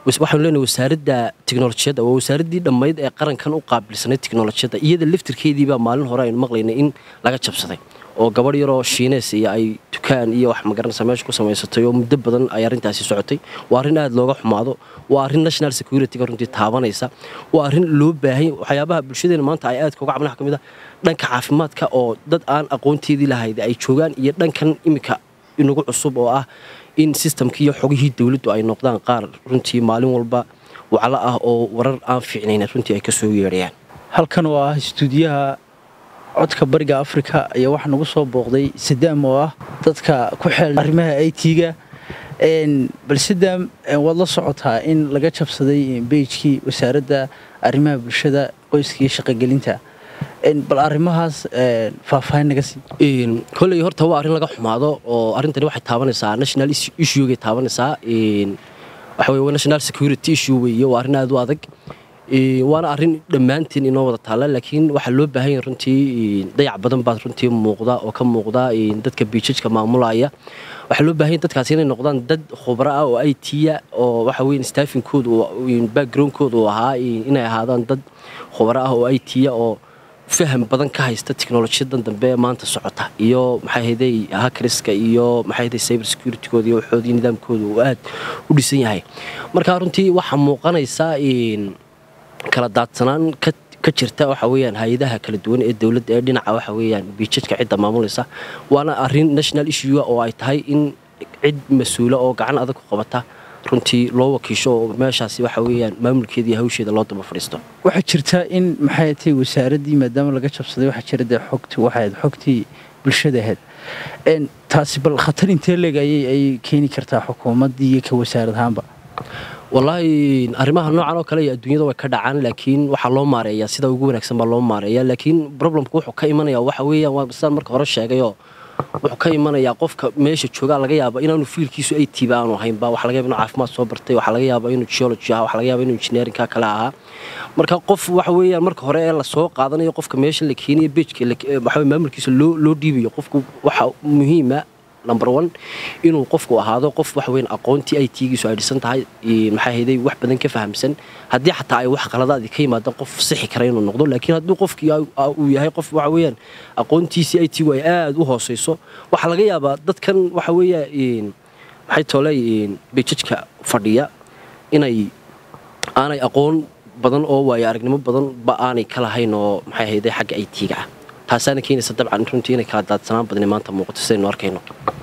waxaanu leenahay wasaaradda tiknolojiyadda waa wasaaraddii dhammayd ee qarankan u qaabilsanay tiknolojiyadda iyada laftirkeediibaa maalin hore aynu maqlaynay in laga jabsaday oo gabadh yaroo shiineys iyo ay dukaan iyo wax magaranaysa meesha ku samaysatay oo muddo badan ay arrintaasi socotay waa arrin aad looga xumaado waa arrin national securityga runtii taabanaysa waa arrin loo baahan waxyaabaha bulshadeena maanta ay aadka uga cabnaha ka mid a dhanka caafimaadka oo dad aan aqoonteedii lahayd ay joogaan iyo dhankan iminka inagu cusub oo ah in sistamkii iyo xogihii dowladdu ay noqdaan qaar runtii maalin walba waclo ah oo warar aan fiicnayn runtii ay ka soo yeedhayaan halkan oo ah istuudiyaha codka bariga afrika ayaa waxaa nagu soo booqday sadaam oo ah dadka ku xeel arrimaha i t-ga bal sadaam waad la socotaa in laga jabsaday beijkii wasaaradda arrimaha bulshada qoyska iyo shaqogelinta bal arrimahaas faahfaahin naga sii kolley horta waa arrin laga xumaado oo arrintani waxay taabanaysaa national issuegay taabanaysaa waxa weye national security issue weeye waa arrin aad u adag waana arrin dhammaantiin inoo wada taalla laakiin waxaa loo baahan yahay runtii dayac badan baad runtii muuqda oo ka muuqda dadka biijajka maamulaya waxaa loo baahan yahay dadkaasi inay noqdaan dad khubro ah oo i t-ya oo waxa weeye staffinkoodu backgroundkoodu uu ahaa inay ahaadaan dad khubro ah oo i t-ya oo faham badan ka haysta teknolojiyadan dambe ee maanta socota iyo maxaahday hakriska iyo maxaahday cyber securitygood iyo waxoodii nidaamkooda uu aad u dhisan yahay marka runtii waxaa muuqanaysa kala daadsanaan ka jirta waxa weyaan hay-adaha kala duwan ee dowladda ee dhinaca waxa weyaan biijajka cidda maamulaysa waana arrin national issue oo ay tahay in cid mas-uula oo gacan adag ku qabata runtii loo wakiisho oo meeshaasi waxa weyaan maamulkeeda iyo hawsheeda loo daba fadhiisto waxaa jirta in maxay tahay wasaaraddii maadaama laga jabsaday waxaa jira dee xogti waxayd xogtii bulshada ahayd taasi bal khatar intee leeg ayay keeni kartaa xukuumaddii iyo ka wasaarad ahaanba wallaahi arrimaha noocan oo kale iyo adduunyada way ka dhacaan laakiin waxaa loo maareeyaa sida ugu wanaagsan baa loo maareeyaa laakiin problemku wuxuu ka imanaya waxa weeyaan waa sidaan marka hore sheegayoo wuxuu ka imanayaa qofka meesha joogaa laga yaaba inaanu fiilkiisu ay tiiba aanu ahaynba waxa laga yaba inuu caafimaad soo bartay waxaa laga yaaba inuu geology ahaa waxaa laga yaaba inuu engineerinka kale ahaa marka qof waxa weeyaan marka hore ee lasoo qaadanayo qofka meesha la keenayo beejka waxa maamulkiisa loo loo dhiibayo qofku waxa muhiima number one inuu qofku ahaado qof wax weyn aqoontii ay tiigiisu ay dhisan tahay maxaa hayday wax badan ka fahamsan haddii xataa ay wax qaladaadii ka yimaadaan qof sixi kara inuu noqdo laakiin hadduu qofkii uu yahay qof waxa weeyaan aqoontiisii ay tiigu ay aada u hooseyso waxaa laga yaabaa dadkan waxa weeya maxay tooley bejajka fadhiya inay aanay aqoon badan oo waayo aragnimo badan ba aanay ka lahayn oo maxay hayday xagga ay tiiga ah taasaana keenaysa dabcan runtii inay kala daadsanaan badani maanta muuqato sidaynu arkayno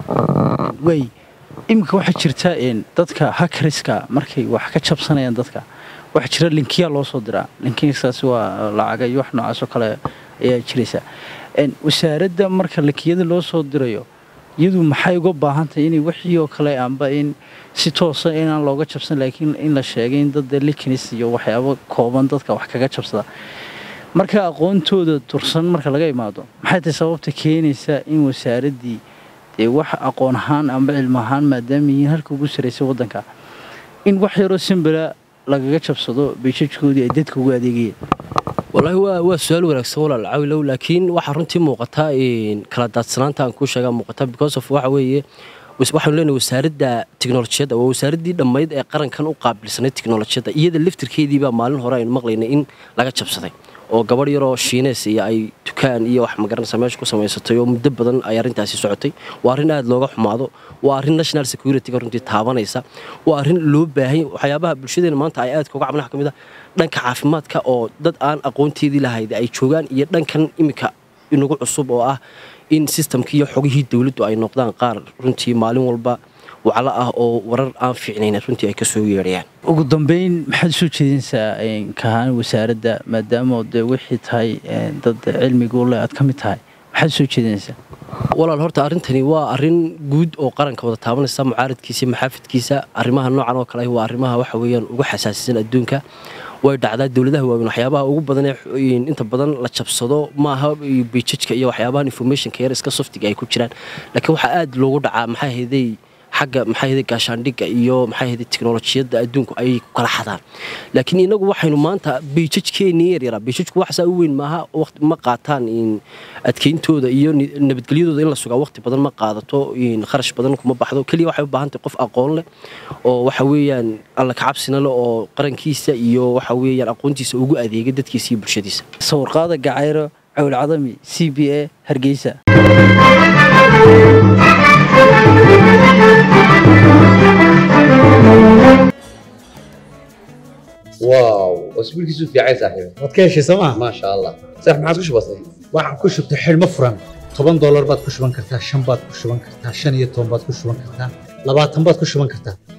way iminka waxaa jirta dadka hakriska markay wax ka jabsanayaan dadka waxaa jira linkiya loo soo diraa linkiyasaasi waa lacaga iyo wax noocaasoo kale ayaa jiraysa wasaaradda marka linkiyada loo soo dirayo iyadu maxay uga baahan tahay inay wixii oo kale amba in si toosa inaan looga jabsan laakiin in la sheegay in dad likinis iyo waxyaabo kooban dadka wax kaga jabsada marka aqoontooda dursan marka laga imaado maxay tahay sababta keenaysa in wasaaraddii dee wax aqoon ahaan amba cilmo ahaan maadaama yihiin halka ugu sarraysay waddanka in wax yaroo simbala lagaga jabsado beejajkoodii ay dadka ugu adeegayeen wallaahi waa waa su-aal wanaagsan walaal cawilow laakiin waxaa runtii muuqata kala daadsanaanta aan kuu sheegaa muuqata because of waxa weeye waxaanu leenahay wasaaradda tiknolojiyadda waa wasaaraddii dhammayd ee qarankan u qaabilsanay tiknolojiyadda iyada laftirkeediibaa maalin hore aynu maqlaynay in laga jabsaday oo gabadh yaroo shiineys iyo ay dukaan iyo wax magaranaysa meesha ku samaysatay oo muddo badan ay arrintaasi socotay waa arrin aad looga xumaado waa arrin national securityga runtii taabanaysa waa arrin loo baahan waxyaabaha bulshadeena maanta ay aadka uga cabnaha ka mid a dhanka caafimaadka oo dad aan aqoonteedii lahayd ay joogaan iyo dhankan iminka inagu cusub oo ah in sistamkii iyo xogihii dowladdu ay noqdaan qaar runtii maalin walba waclo ah oo warar aan fiicnayn runtii ay ka soo yeedhayaan ugu dambeyn maxaad soo jeedinaysaa kahaan wasaaradda maadaama dee wixii tahay dad cilmigu le aad ka mid tahay maxaad soo jeedinaysaa walaal horta arrintani waa arrin guud oo qaranka wada taabanaysa mucaaradkiisa maxaafidkiisa arrimaha noocan oo kale waa arrimaha waxa weeyaan ugu xasaasisan adduunka way dhacdaa dowladaha waaweyn waxyaabaha ugu badan ee inta badan la jabsado maaha bijajka iyo waxyaabahan informationka yar iska softiga ay ku jiraan laakiin waxaa aad loogu dhacaa maxaa hayday xagga maxay ahayd gaashaandhigga iyo maxay ahayd tiknolojiyadda adduunku ayay ku kala xadaan laakiin inagu waxaynu maanta beijajkeennii yaryaraa beijajku waxsaa u weyn maaha waqti ma qaataan adkeyntooda iyo nabadgelyadooda in la sugaa waqti badan ma qaadato kharash badan kuma baxdo keliya waxay u baahan tahay qof aqoon leh oo waxa weeyaan alla kacabsina leh oo qarankiisa iyo waxa weeyaan aqoontiisa ugu adeega dadkiisa iyo bulshadiisa sawirqaada gacayro cawl cadami c b a hargeysa واو اسبوعك في عين صاحبي waad ka heshay sooma ما شاء الله صح ما عادش بسيط waxaan ku shubtay xidhmo furan toban doolar baad ku shuban kartaa shan baad ku shuban kartaa shan iyo toban baad ku shuban kartaa labaatan baad ku shuban kartaa